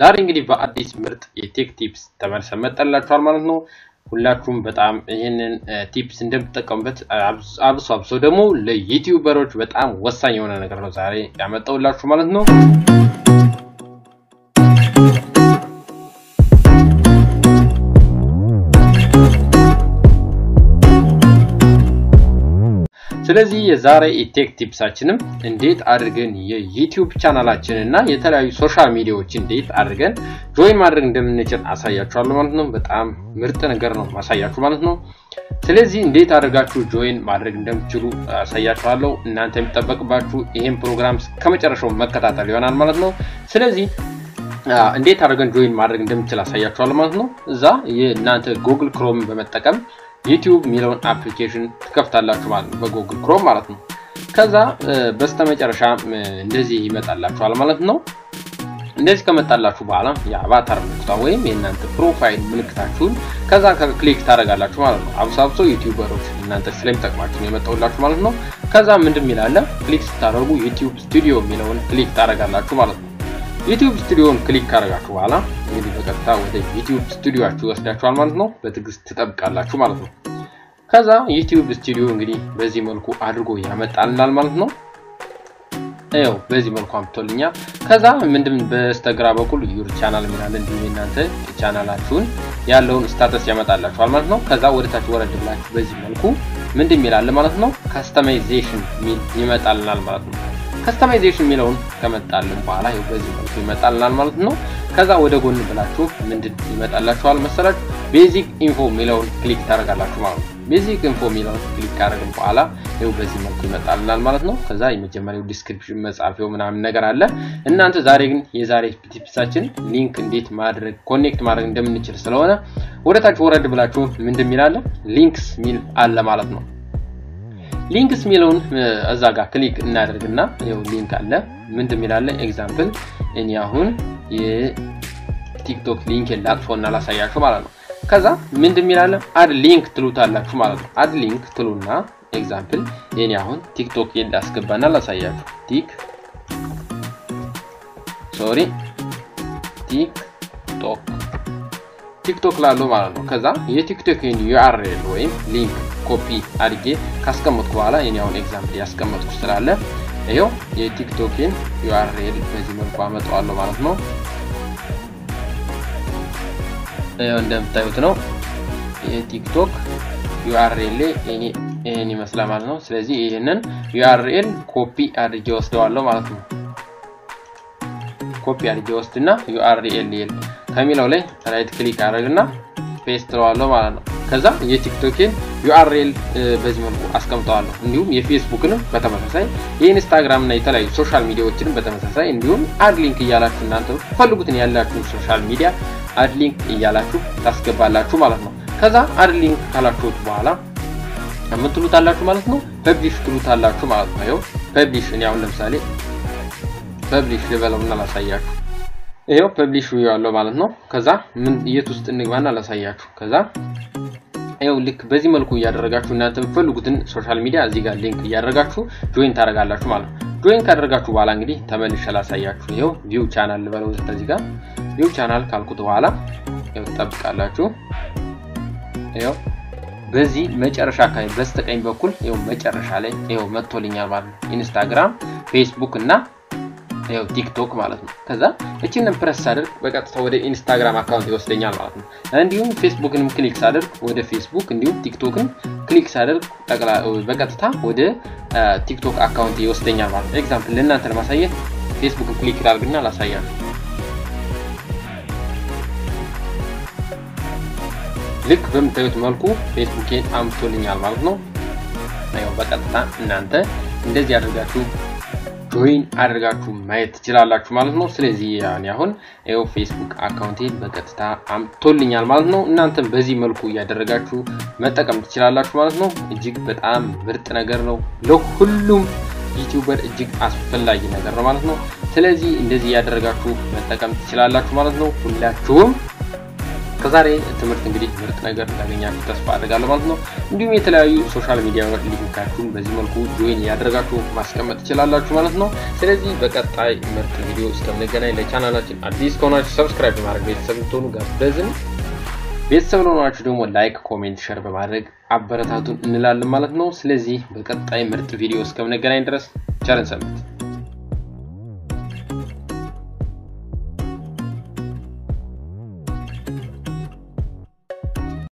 ዛሬ እንግዲህ በአዲስ ምርጥ የቴክ ቲፕስ ተመልሰን መጠላችኋል ማለት ነው። ሁላችሁም በጣም ይህንን ቲፕስ እንደምትጠቀሙበት አብሶ አብሶ ደግሞ ለዩቲዩበሮች በጣም ወሳኝ የሆነ ነገር ነው ዛሬ ያመጣውላችሁ ማለት ነው። ስለዚህ የዛሬ የቴክ ቲፕሳችንም እንዴት አድርገን የዩቲዩብ ቻናላችን እና የተለያዩ ሶሻል ሚዲያዎች እንዴት አድርገን ጆይን ማድረግ እንደምንችል አሳያችኋለሁ ማለት ነው። በጣም ምርጥ ነገር ነው ማሳያችሁ ማለት ነው። ስለዚህ እንዴት አድርጋችሁ ጆይን ማድረግ እንደምትችሉ አሳያችኋለሁ። እናንተ የሚጠበቅባችሁ ይህን ፕሮግራም ከመጨረሻው መከታተል ይሆናል ማለት ነው። ስለዚህ እንዴት አድርገን ጆይን ማድረግ እንደምንችል አሳያችኋለሁ ማለት ነው። እዛ የእናንተ ጉግል ክሮም በመጠቀም ዩቲዩብ የሚለውን አፕሊኬሽን ትከፍታላችሁ ማለት ነው፣ በጉግል ክሮም ማለት ነው። ከዛ በስተመጨረሻ እንደዚህ ይመጣላችኋል ማለት ነው። እንደዚህ ከመጣላችሁ በኋላ የአቫታር ምልክቷ ወይም የእናንተ ፕሮፋይል ምልክታችሁን ከዛ ክሊክ ታደርጋላችሁ ማለት ነው። አብሶ አብሶ ዩቲዩበሮች እናንተ ስለሚጠቅማችሁ ነው የመጣውላችሁ ማለት ነው። ከዛ ምንድን የሚላለ ክሊክ ስታደርጉ ዩቲዩብ ስቱዲዮ የሚለውን ክሊክ ታደርጋላችሁ ማለት ነው። ዩቲዩብ ስቱዲዮን ክሊክ ካደረጋችሁ በኋላ እንግዲህ በቀጥታ ወደ ዩቲዩብ ስቱዲዮችሁ ይወስዳችኋል ማለት ነው። በትዕግስት ትጠብቃላችሁ ማለት ነው። ከዛ ዩቲዩብ ስቱዲዮ እንግዲህ በዚህ መልኩ አድርጎ ያመጣልናል ማለት ነው። ይኸው በዚህ መልኩ አምጥቶልኛል። ከዛ ምንድን በስተግራ በኩል ዩር ቻናል የሚላል እንዲሁም የእናንተ ቻናላችሁን ያለውን ስታተስ ያመጣላችኋል ማለት ነው። ከዛ ወደታች ወረድ ብላችሁ በዚህ መልኩ ምንድን የሚላል ማለት ነው ካስተማይዜሽን ሚል ይመጣልናል ማለት ነው። ከስተማይዜሽን የሚለውን ከመጣልን በኋላ ይኸው በዚህ መልኩ ይመጣልናል ማለት ነው። ከዛ ወደ ጎን ብላችሁ ምንድን ይመጣላችኋል መሰላችሁ ቤዚክ ኢንፎ የሚለውን ክሊክ ታደርጋላችሁ ማለት ነው። ቤዚክ ኢንፎ የሚለውን ክሊክ ካደረግን በኋላ ይኸው በዚህ መልኩ ይመጣልናል ማለት ነው። ከዛ የመጀመሪያው ዲስክሪፕሽን መጻፊያው ምናምን ነገር አለ። እናንተ ዛሬ ግን የዛሬ ቲፕሳችን ሊንክ እንዴት ማድረግ ኮኔክት ማድረግ እንደምንችል ስለሆነ ወደታች ወረድ ብላችሁ ምንድን የሚላለ ሊንክስ ሚል አለ ማለት ነው። ሊንክስ የሚለውን እዛ ጋር ክሊክ እናደርግና ይኸው ሊንክ አለ። ምንድን የሚላለ ኤግዛምፕል እኔ አሁን የቲክቶክ ሊንክ ላጥፎና ላሳያችሁ ማለት ነው። ከዛ ምንድን የሚላለ አድ ሊንክ ትሉታላችሁ ማለት ነው። አድ ሊንክ ትሉና ኤግዛምፕል እኔ አሁን ቲክቶክ ላስገባና ላሳያችሁ ቲክ ሶሪ ቲክቶክ ቲክቶክ ላለው ማለት ነው። ከዛ የቲክቶክን ዩአርኤል ወይም ሊንክ ኮፒ አድርጌ ካስቀመጥኩ በኋላ እኔ አሁን ኤግዛምፕል ያስቀመጥኩ ስላለ ይኸው የቲክቶክን ዩአርኤል በዚህ መልኩ አመጣዋለሁ ማለት ነው። ይኸው እንደምታዩት ነው የቲክቶክ ዩአርኤል ይህን ይመስላል ማለት ነው። ስለዚህ ይህንን ዩአርኤል ኮፒ አድርጌ ወስደዋለሁ ማለት ነው። ኮፒ አድርጌ ወስድና ዩአርኤል ከሚለው ላይ ራይት ክሊክ አድርግና ፔስት ትለዋለሁ ማለት ነው። ከዛ የቲክቶክን ዩአርኤል በዚህ መልኩ አስቀምጠዋለሁ። እንዲሁም የፌስቡክንም በተመሳሳይ የኢንስታግራም እና የተለያዩ ሶሻል ሚዲያዎችንም በተመሳሳይ እንዲሁም አድ ሊንክ እያላችሁ እናንተ ፈልጉትን ያላችሁን ሶሻል ሚዲያ አድ ሊንክ እያላችሁ ታስገባላችሁ ማለት ነው። ከዛ አድ ሊንክ ካላችሁት በኋላ ምን ትሉታላችሁ ማለት ነው? ፐብሊሽ ትሉታላችሁ ማለት ነው። ይኸው ፐብሊሽ እኔ አሁን ለምሳሌ ፐብሊሽ ልበለውና ላሳያችሁ ይሄው ፐብሊሽ ያለው ማለት ነው። ከዛ ምን የት ውስጥ እንግባና ላሳያችሁ። ከዛ ይሄው ልክ በዚህ መልኩ እያደረጋችሁ እናንተ የምትፈልጉትን ሶሻል ሚዲያ እዚህ ጋር ሊንክ እያደረጋችሁ ጆይን ታደርጋላችሁ ማለት ነው። ጆይን ካደረጋችሁ በኋላ እንግዲህ ተመልሼ ላሳያችሁ። ይሄው ቪው ቻናል ልበለው እዚህ ጋር ቪው ቻናል ካልኩት በኋላ ይሄው ትጠብቃላችሁ። ይሄው በዚህ መጨረሻ አካባቢ በስተቀኝ በኩል ይሄው መጨረሻ ላይ ይሄው መጥቶልኛል ማለት ነው። ኢንስታግራም፣ ፌስቡክ እና ያው ቲክቶክ ማለት ነው። ከዛ እቺንን ፕረስ ሳደርግ በቀጥታ ወደ ኢንስታግራም አካውንት ይወስደኛል ማለት ነው። እንዲሁም ፌስቡክንም ክሊክ ሳደርግ ወደ ፌስቡክ እንዲሁም ቲክቶክን ክሊክ ሳደርግ በቀጥታ ወደ ቲክቶክ አካውንት ይወስደኛል ማለት ነው። ኤግዛምፕል ለእናንተ ለማሳየት ፌስቡክን ክሊክ ላድርግና ላሳያችሁ። ልክ በምታዩት መልኩ ፌስቡኬን አምጥቶልኛል ማለት ነው። ያው በቀጥታ እናንተ እንደዚህ አድርጋችሁ ጆይን አድርጋችሁ ማየት ትችላላችሁ ማለት ነው። ስለዚህ ያኔ አሁን ይኸው ፌስቡክ አካውንቴን በቀጥታ አምጥቶልኛል ማለት ነው። እናንተም በዚህ መልኩ እያደረጋችሁ መጠቀም ትችላላችሁ ማለት ነው። እጅግ በጣም ምርጥ ነገር ነው። ለሁሉም ዩቲዩበር እጅግ አስፈላጊ ነገር ነው ማለት ነው። ስለዚህ እንደዚህ እያደረጋችሁ መጠቀም ትችላላችሁ ማለት ነው። ሁላችሁም ከዛሬ ትምህርት እንግዲህ ምርጥ ነገር እንዳገኛችሁ ተስፋ አድርጋለሁ ማለት ነው። እንዲሁም የተለያዩ ሶሻል ሚዲያ ሊንካችሁን በዚህ መልኩ ጆይን ያደረጋችሁ ማስቀመጥ ትችላላችሁ ማለት ነው። ስለዚህ በቀጣይ ምርጥ ቪዲዮ እስከምንገናኝ ለቻናላችን አዲስ ከሆናችሁ ሰብስክራይብ በማድረግ ቤተሰብ ልትሆኑ ጋብዘን። ቤተሰብ ለሆናችሁ ደግሞ ላይክ፣ ኮሜንት፣ ሸር በማድረግ አበረታቱን እንላለን ማለት ነው። ስለዚህ በቀጣይ ምርጥ ቪዲዮ እስከምንገናኝ ድረስ ቸርን ሰንብት።